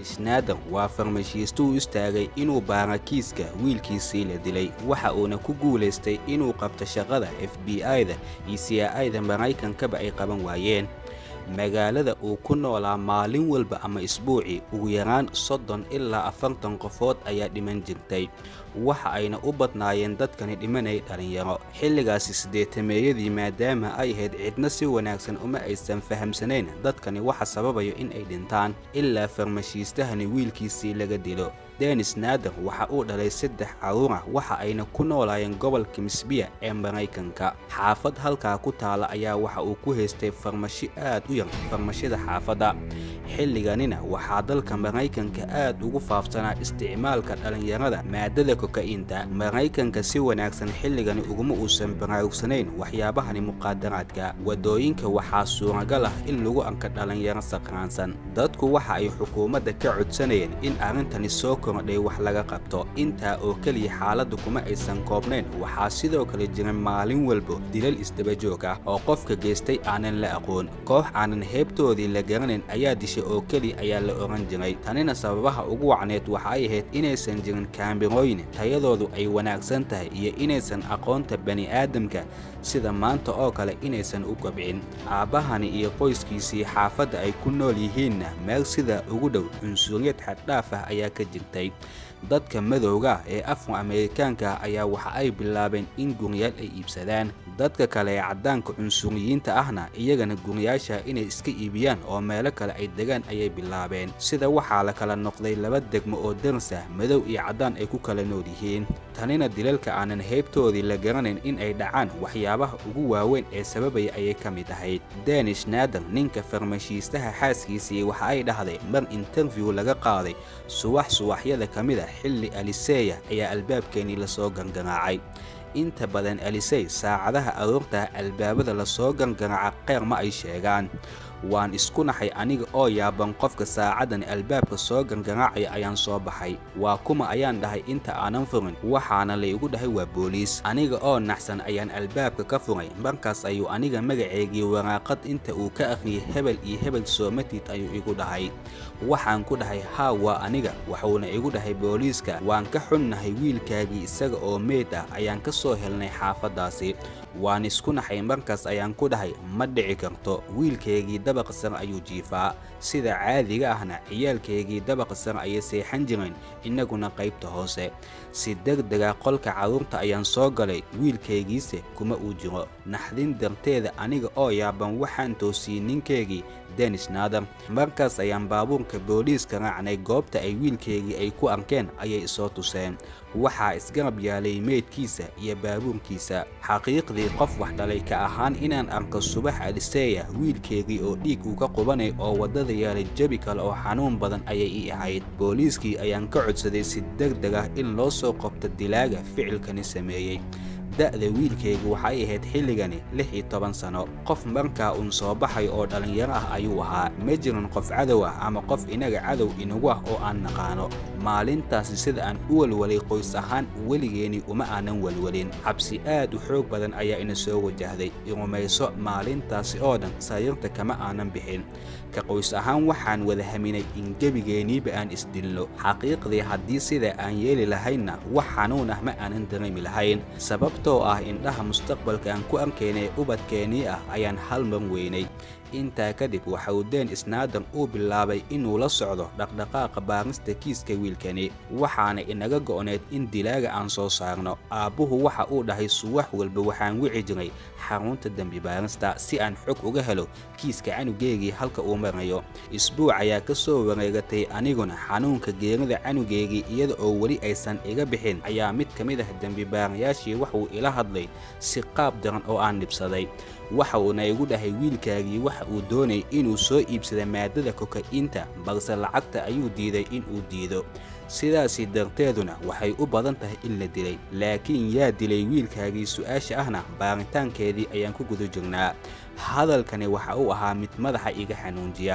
schneider waa farmashiisto u istaagay inuu baara kiiska wiilkiisii la dilay waxa uuna ku guulaystay inuu qabto shaqada f b i-da iyo c i da maraykankaba ay qaban waayeen magaalada uu ku noolaa maalin walba ama isbuucii ugu yaraan soddon ilaa afartan qofood ayaa dhiman jirtay waxa ayna u badnaayeen dadkani dhimanay dhallinyaro xilligaasi siddeetameeyadii maadaama ay ahayd cidna si wanaagsan uma aysan fahamsanayn dadkani waxa sababayo in ay dhintaan ilaa farmashiistahani wiilkiisii laga dilo denis naader waxa uu dhalay saddex carruurah waxa ayna ku noolaayeen gobolka misbiya ee maraykanka xaafad halkaa ku taala ayaa waxa uu ku haystay farmashi aad u yar farmashida xaafadda xilliganina waxaa dalka maraykanka aad ugu faafsanaa isticmaalka dhallinyarada maadada koka'iinta maraykanka si wanaagsan xilligani uguma uusan baraarugsanayn waxyaabahani muqaadaraadka waddooyinka waxaa suuragal ah in lagu arka dhallinyaro saqraansan dadku waxa ay xukuumadda ka codsanayeen in arrintani soo kordhay wax laga qabto intaa oo keliya xaaladda kuma aysan koobnayn waxaa sidoo kale jira maalin walbo dilal isdabajoog ah oo qofka geystay aanan la aqoon koox aanan heebtoodii la garanayn ayaa dishay oo keliya ayaa la oran jiray tanina sababaha ugu wacneed waxa ay ahayd inaysan jirin kaambirooyin tayadoodu ay wanaagsan tahay iyo inaysan aqoonta bani'aadamka sida maanta oo kale inaysan u kobcin aabbahani iyo qoyskiisii xaafadda ay ku nool yihiinna meel sidaa ugu dhow cunsuriyad xaddhaaf ah ayaa ka jirtay dadka madowga ah ee afro ameerikaanka ah ayaa waxa ay bilaabeen in guryaal ay iibsadaan dadka kale ee caddaanka cunsuriyiinta ahna iyagana guryaasha inay iska iibiyaan oo meelo kale ay degaan ayay bilaabeen sida waxaa la kala noqday laba degmo oo daris ah madow iyo caddaan ay ku kala nool yihiin tanina dilalka aanan heybtoodii la garanayn in ay dhacaan waxyaabaha ugu waaweyn ee sababaya ayay ka mid ahayd danish naader ninka farmashiistaha xaaskiisii waxa ay dhahday mar interview laga qaaday subax subaxyada ka mid a xilli aliseya ayaa albaabkeenii lasoo gangaraacay inta badan alisey saacadaha aroorta albaabada lasoo gangaraaca qeyr ma ay sheegaan waan isku naxay aniga oo yaaban qofka saacadan albaabka soo gangaraacaya ayaan soo baxay waa kuma ayaan dhahay inta aanan furin waxaana laygu dhahay waa booliis aniga oo naxsan ayaan albaabka ka furay markaas ayuu aniga magaceygii waraaqad inta uu ka akhriyay hebel iyo hebel soomatid ayuu igu dhahay waxaan ku dhahay haa waa aniga wuxuuna igu dhahay booliiska waan ka xunnahay wiilkaagii isaga oo meyd ah ayaan ka soo helnay xaafaddaasi waan isku naxay markaas ayaan ku dhahay ma dhici karto wiilkaygii dabaqa sare ayuu jiifaa sida caadiga ahna ciyaalkaygii dabaqa sare ayay seexan jireen innaguna qaybta hoose si degdega qolka carruurta ayaan soo galay wiilkaygiise kuma uu jiro naxdin darteeda aniga oo yaaban waxaan toosiyey ninkaygii denis naader markaas ayaan baabuurka booliiska raacnay goobta ay wiilkaygii ay ku arkeen ayay isoo tuseen waxaa isgarab yaalay meydkiisa iyo baabuurkiisa xaqiiqdii qof wax dhalay ka ahaan inaan arko subax aliseya wiilkeygii oo dhiig uu ka qubanay oo waddada yaalay jebi kale oo xanuun badan ayay ii ahayd booliiskii ayaan ka codsaday si degdeg ah in loo soo qabto dilaaga ficilkani sameeyey da'da wiilkaygu waxay ahayd xilligani lix iyo toban sano qof markaa uun soo baxay oo dhallinyaro ah ayuu ahaa ma jirin qof cadow ah ama qof inaga cadow inagu ah oo aan naqaano maalintaasi sida aan u walwalay qoys ahaan weligeenii uma aanan walwalin xabsi aad u xoog badan ayaa ina soo wajahday irumayso maalintaasi oo dhan sariirta kama aanan bixin ka qoys ahaan waxaan wada haminay in gebigeeniiba aan isdilno xaqiiqdii haddii sida aan yeeli lahaynna wax xanuun ah ma aanan dareemi lahayn sababtoo ah indhaha mustaqbalka aan ku arkaynay ubadkeenii ah ayaan hal mar weynay intaa kadib waxa uu deen isnaadan uu bilaabay inuu la socdo dhaqdhaqaaqa baarista kiiska wiilkani waxaana inaga go'need in dilaaga aan soo saarno aabbuhu waxa uu dhahay suwax walba waxaan wici jiray xarunta dembi baarista si aan xog uga helo kiiska canugeygii halka uu marayo isbuuc ayaa ka soo wareegatay aniguna xanuunka geerida canugeygii iyada oo weli aysan iga bixin ayaa mid ka mid ah dembibaarayaashii waxuu ila hadlay si qaab daran oo aan dhibsaday waxa uuna igu dhahay wiilkaagii waxa uu doonay inuu soo iibsada maadada koka'iinta balse lacagta ayuu diiday inuu diido sidaasi darteeduna waxay u badan tahay in la dilay laakiin yaa dilay wiilkaagii su'aasha ahna baaritaankeedii ayaan ku guda jirnaa hadalkani waxa uu ahaa mid madaxa iga xanuunjiya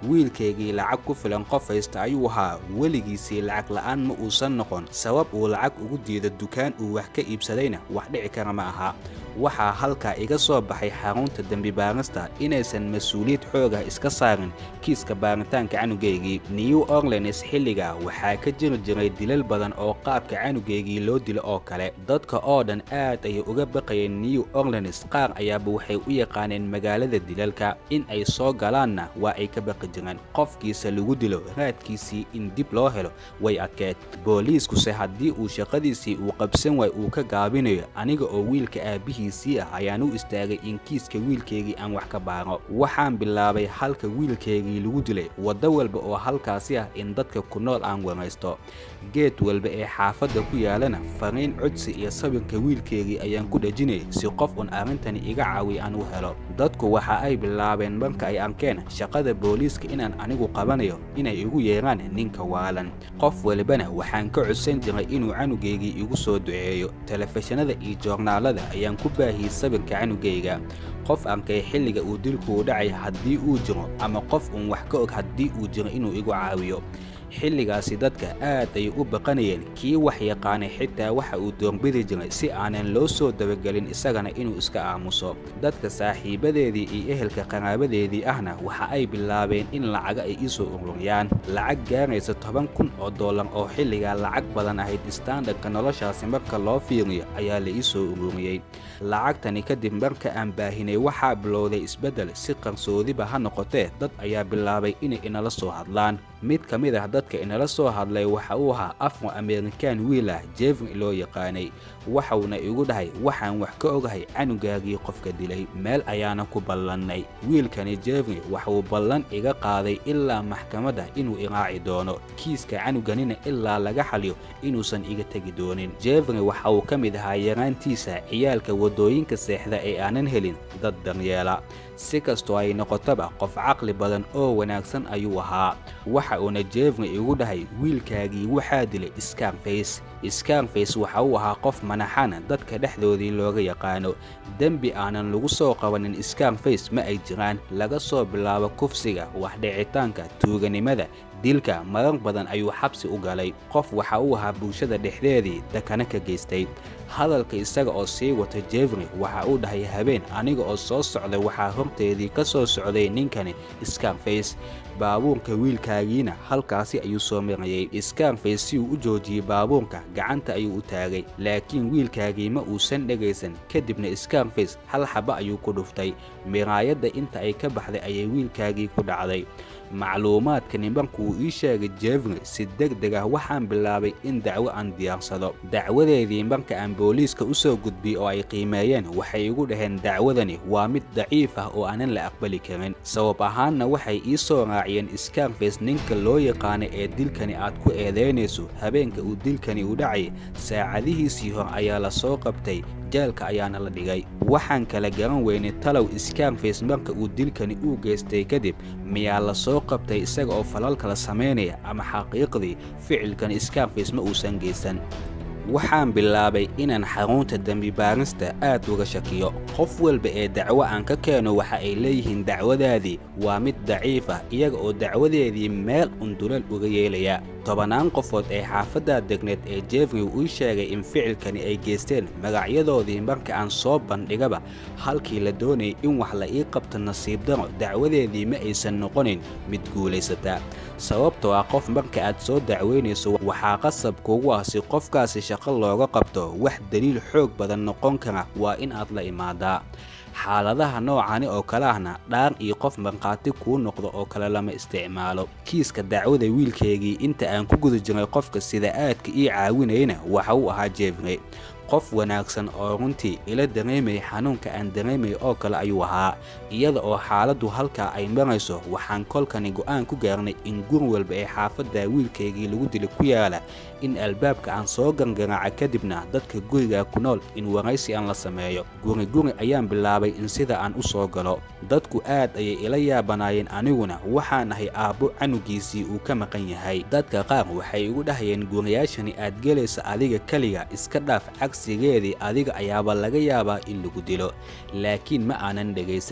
wiilkaygii lacag ku filan qof haysta ayuu ahaa weligiisii lacag la'aan ma uusan noqon sabab uu lacag ugu diido dukaan uu wax ka iibsadayna wax dhici kara ma aha waxaa halkaa iga soo baxay xarunta dembi baarista inaysan mas-uuliyad xoogah iska saarin kiiska baaritaanka canugaygii new orleans xilliga waxaa ka jiri jiray dilal badan oo qaabka canugaygii loo dilo oo kale dadka oo dhan aad ayay uga baqayeen new orleans qaar ayaaba waxay u yaqaaneen magaalada dilalka in ay soo galaanna waa ay ka baqi jireen qofkiisa lagu dilo raadkiisii in dib loo helo way adkeed booliiskuse haddii uu shaqadiisii uu qabsan waay uu ka gaabinayo aniga oo wiilka aabihiisii ah ayaan u istaagay in kiiska wiilkaygii aan wax ka baaro waxaan bilaabay halka wiilkaygii lagu dilay waddo walba oo halkaasi ah in dadka ku nool aan waraysto geed walba ee xaafadda ku yaalana fariin codsi iyo sawirka wiilkaygii ayaan ku dhejinayay si qof un arrintani iga caawiy aan u helo dadku waxa ay bilaabeen marka ay arkeen shaqada booliiska inaan anigu qabanayo inay igu yeeraan ninka waalan qof walibana waxaan ka codsan jiray inuu canugaygii igu soo duceeyo telefishinada iyo joornaalada ayaan ku baahiyey sawirka canugayga qof arkay xilliga uu dilkuu dhacay haddii uu jiro ama qof uun wax ka og haddii uu jiro inuu igu caawiyo xilligaasi dadka aad ayay u baqanayeen kii wax yaqaanay xitaa waxa uu doorbidi jiray si aanan loo soo dabagelin isagana inuu iska aamuso dadka saaxiibadeedii iyo ehelka qaraabadeedii ahna waxa ay bilaabeen in lacaga ay iisoo ururiyaan lacag gaaraysa toban kun oo dollar oo xilligaa lacag badan ahayd istaandardka noloshaasi marka loo fiiriyo ayaa la iisoo ururiyey lacagtani kadib marka aan baahinay waxaa bilowday isbeddel si qarsoodiba ha noqotee dad ayaa bilaabay inay inala soo hadlaan mid ka mid ah dadka inala soo hadlay waxa uu ahaa afro amerikan wiil ah jefri loo yaqaanay waxauna igu dhahay waxaan wax ka ogahay canugaagii qofka dilay meel ayaana ku ballannay wiilkani jefri waxauu ballan iga qaaday ilaa maxkamadda inuu iraaci doono kiiska canuganina ilaa laga xaliyo inuusan iga tegi doonin jefri waxa uu ka mid ahaa yaraantiisa ciyaalka waddooyinka seexda ee aanan helin dad daryeela si kastoo ay noqotaba qof caqli badan oo wanaagsan ayuu ahaa waxa uuna jefri igu dhahay wiilkaagii waxaa dilay scarface scarface waxa uu ahaa qof manaxana dadka dhexdoodii looga yaqaano dembi aanan lagu soo qabanin scarface ma ay jiraan laga soo bilaabo kufsiga waxdhicitaanka tuuganimada dilka marar badan ayuu xabsi u galay qof waxa uu ahaa bulshada dhexdeedii dakana ka geystay hadalka isaga oo sii wata jefri waxa uu dhahay habeen aniga oo soo socday waxaa horteedii ka soo socday ninkani scarface baabuurka wiilkaagiina halkaasi ayuu soo marayey scarface si uu u joojiyey baabuurka gacanta ayuu u taagay laakiin wiilkaagii ma uusan dhegaysan kadibna scarface hal xaba ayuu ku dhuftay miraayadda inta ay ka baxday ayay wiilkaagii ku dhacday macluumaadkani markuu ii sheegay jefri si deg deg ah waxaan bilaabay in dacwo aan diyaarsado dacwadeedii marka aan booliiska u soo gudbiyey oo ay qiimeeyeen waxay igu dhaheen dacwadani waa mid daciif ah oo aanan la aqbali karin sabab ahaanna waxay ii soo raaciyeen scarface ninka loo yaqaanay ee dilkani aad ku eedaynayso habeenka uu dilkani u dhacay saacadihiisii hor ayaa la soo qabtay jeelka ayaana la dhigay waxaan kala garan weynay talow scarface marka uu dilkani uu geystay kadib miyaa la soo qabtay isaga oo falal kala samaynaya ama xaqiiqdii ficilkan scarface ma uusan geysan waxaan bilaabay inaan xarunta dembi baarista aad uga shakiyo qof walba ee dacwo aan ka keeno waxa ay leeyihiin dacwadaadii waa mid daciif ah iyaga oo dacwadeedii meel undulal uga yeelaya tobannaan qofood ee xaafadda degneed ee jefri uu sheegay in ficilkani ay geysteen magacyadoodii marka aan soo bandhigaba halkii la doonayay in wax la ii qabto nasiib daro dacwadeedii ma aysan noqonin mid guulaysata sababtoo ah qof marka aad soo dacweynayso waxaa qasab kugu ah si qofkaasi shaqo looga qabto wax daliil xoog badan noqon kara waa in aad la imaadaa xaaladaha noocani oo kale ahna dhaar iyo qof markhaati kuu noqdo oo kale lama isticmaalo kiiska dacwada wiilkaygii inta aan ku guda jiray qofka sida aadka ii caawinayna waxa uu ahaa jefri qof wanaagsan oo runtii ila dareemayay xanuunka aan dareemay oo kale ayuu ahaa iyada oo xaaladdu halkaa ay marayso waxaan kolkani go'aan ku gaarnay in gur walba ee xaafadda wiilkaygii lagu dilay ku yaala in albaabka aan soo gangaraaca kadibna dadka guriga ku nool in waraysi aan la sameeyo guri guri ayaan bilaabay in sida aan u soo galo dadku aad ayay ila yaabanaayeen aniguna waxaan ahay aabbo canugiisii uu ka maqan yahay dadka qaar waxay igu dhahayeen guriyaashani aad gelaysa adiga keliga iska dhaaf cagsigeedii adiga ayaaba laga yaabaa in lagu dilo laakiin ma aanan dhegaysan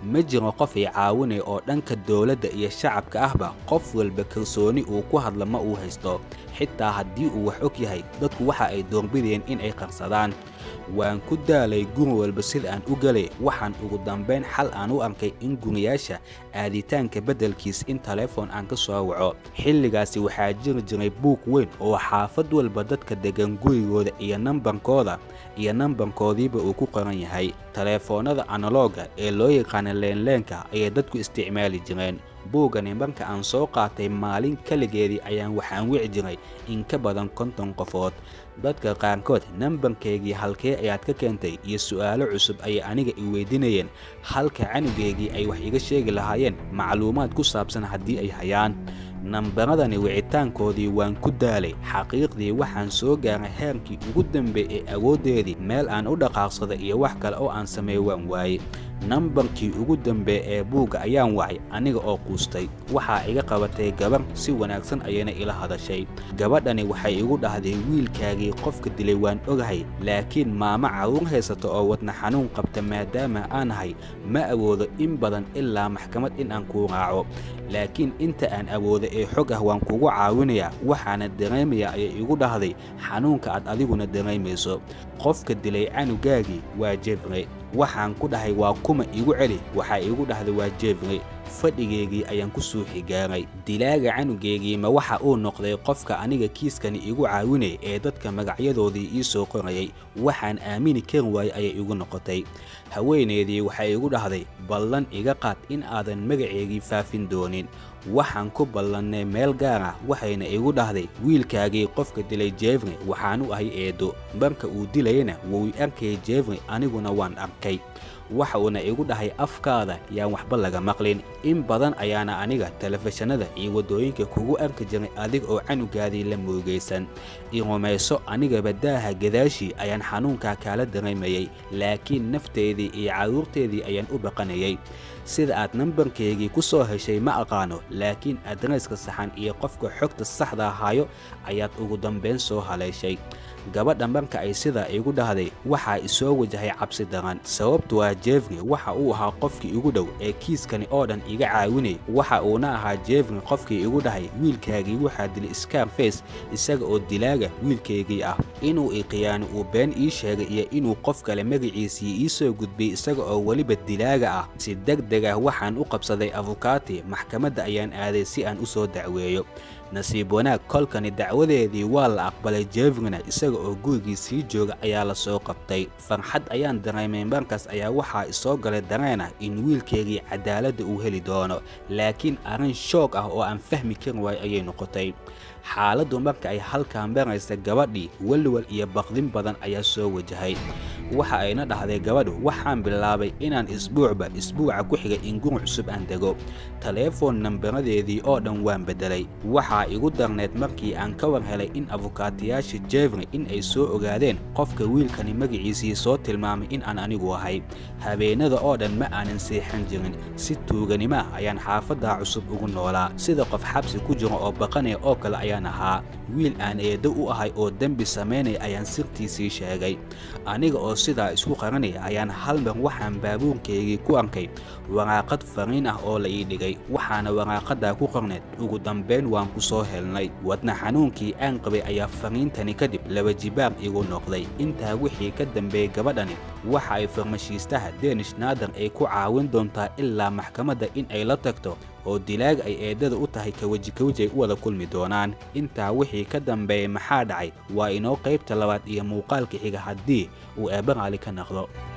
ma jiro qof ay caawinaya oo dhanka dowladda iyo shacabka ahba qof walba kalsooni uu ku hadla ma uu haysto xitaa haddii uu wax og yahay dadku waxa ay doorbideen in ay qarsadaan waan ku daalay guri walba sida aan u gelay waxaan ugu dambayn xal aan u arkay in guriyaasha aaditaanka beddelkiis in taleefon aan ka soo waco xilligaasi waxaa jiri jiray buug weyn oo xaafad walba dadka deggan gurigooda iyo nambarkooda iyo nambarkoodiiba uu ku qoran yahay taleefoonnada analooga ee loo yaqaana leenleenka ayay dadku isticmaali jireen buuggani marka aan soo qaatay maalin keligeedii ayaan waxaan wici jiray in ka badan konton qofood dadka qaarkood nambarkaygii halkee ayaad ka keentay iyo su'aalo cusub ayay aniga i weydiinayeen halka canugaygii ay wax iga sheegi lahaayeen macluumaad ku saabsan haddii ay hayaan nambaradani wicitaankoodii waan ku daalay xaqiiqdii waxaan soo gaaray heerkii ugu dambeey ee awooddeedii meel aan u dhaqaaqsada iyo wax kale oo aan sameeyo waan waayey nambarkii ugu dambeey ee buugga ayaan wacay aniga oo quustay waxaa iga qabatay gabar si wanaagsan ayayna ila hadashay gabadhani waxay igu dhahday wiilkaagii qofka dilay waan ogahay laakiin maamo carruur haysata oo wadna xanuun qabta maadaama aan ahay ma awoodo in badan ilaa maxkamad in aan kuu raaco laakiin inta aan awoodo ee xog ah waan kugu caawinayaa waxaana dareemayaa ayay igu dhahday xanuunka aad adiguna dareemayso qofka dilay canugaagii waa jefrey waxaan ku dhahay waa kuma igu celi waxaa igu dhahday waa jefrey fadhigeygii ayaan ku soo xigaaray dilaaga canugeygii ma waxa uu noqday qofka aniga kiiskani igu caawinay ee dadka magacyadoodii ii soo qorayay waxaan aamini kari waayey ayay igu noqotay haweeneydii waxay igu dhahday ballan iga qaad in aadan magaceygii faafin doonin waxaan ku ballannay meel gaar ah waxayna igu dhahday wiilkaagii qofka dilay jefrey waxaan u ahay eedo marka uu dilayana wuu i arkayay jefrey aniguna waan arkay waxa uuna igu dhahay afkaada yaan waxba laga maqlin in badan ayaana aniga telefishinada iyo waddooyinka kugu arki jiray adig oo canugaadii la muugaysan i rumayso anigaba daaha gadaashii ayaan xanuunkaa kaala dareemayay laakiin nafteedii iyo carruurteedii ayaan u baqanayay sida aad nambarkaygii ku soo heshay ma aqaano laakiin adreyska saxan iyo qofka xogta saxda ahaayo ayaad ugu dambayn soo haleeshay gabadha marka ay sidaa igu dhahday waxaa isoo wajahay cabsi daran sababtu waa jefrey waxa uu ahaa qofkii igu dhow ee kiiskani oo dhan iga caawinay waxa uuna ahaa jefrey qofkii igu dhahay wiilkaagii waxaa dilay scarface isaga oo dilaaga wiilkaygii ah inuu iqiyaano uu been ii sheegay iyo inuu qof kale magaciisii ii soo gudbiyey isaga oo weliba dilaaga ah si deg deg ah waxaan u qabsaday afukaati maxkamadda ayaan aaday si aan u soo dacweeyo nasiib wanaag kolkani dacwadeedii waa la aqbalay jefreyna isaga oo gurigii sii jooga ayaa la soo qabtay farxad ayaan dareemay markaas ayaa waxaa isoo galay dareen ah in wiilkeygii cadaaladda uu heli doono laakiin arrin shoog ah oo aan fahmi karin waayo ayay noqotay xaaladdu marka ay halkaa maraysa gabadhii welwel iyo baqdin badan ayaa soo wajahay waxa ayna dhahday gabadhu waxaan bilaabay inaan isbuucba isbuuca ku xigay in guri cusub aan dego taleefon nambaradeedii oo dhan waan beddelay waxaa igu darneed markii aan ka war helay in afukaatayaasha jefrey in ay soo ogaadeen qofka wiilkani magaciisii soo tilmaamay in aan anigu ahay habeenada oo dhan ma aanan seexan jirin si tuuganimo ah ayaan xaafaddaa cusub ugu noolaa sida qof xabsi ku jiro oo baqanaya oo kale ayaan ahaa wiil aan eeddo u ahay oo dembi samaynaya ayaan sirtiisii sheegay aniga oo sidaa isku qaranaya ayaan hal mar waxaan baabuurkaygii ku arkay waraaqad fariin ah oo la ii dhigay waxaana waraaqaddaa ku qorneed ugu dambayn waan ku soo helnay wadna xanuunkii aan qabay ayaa fariintani kadib laba jibaar igu noqday intaa wixii ka dambeeyey gabadhani waxa ay farmashiistaha denish naadan ay ku caawin doontaa ilaa maxkamadda in ay la tagto oo dilaaga ay eedada u tahay kaweji kaweji ay u wada kulmi doonaan intaa wixii ka dambeeyey maxaa dhacay waa inoo qaybta labaad iyo muuqaalka xiga haddii uu eebba raali ka naqdo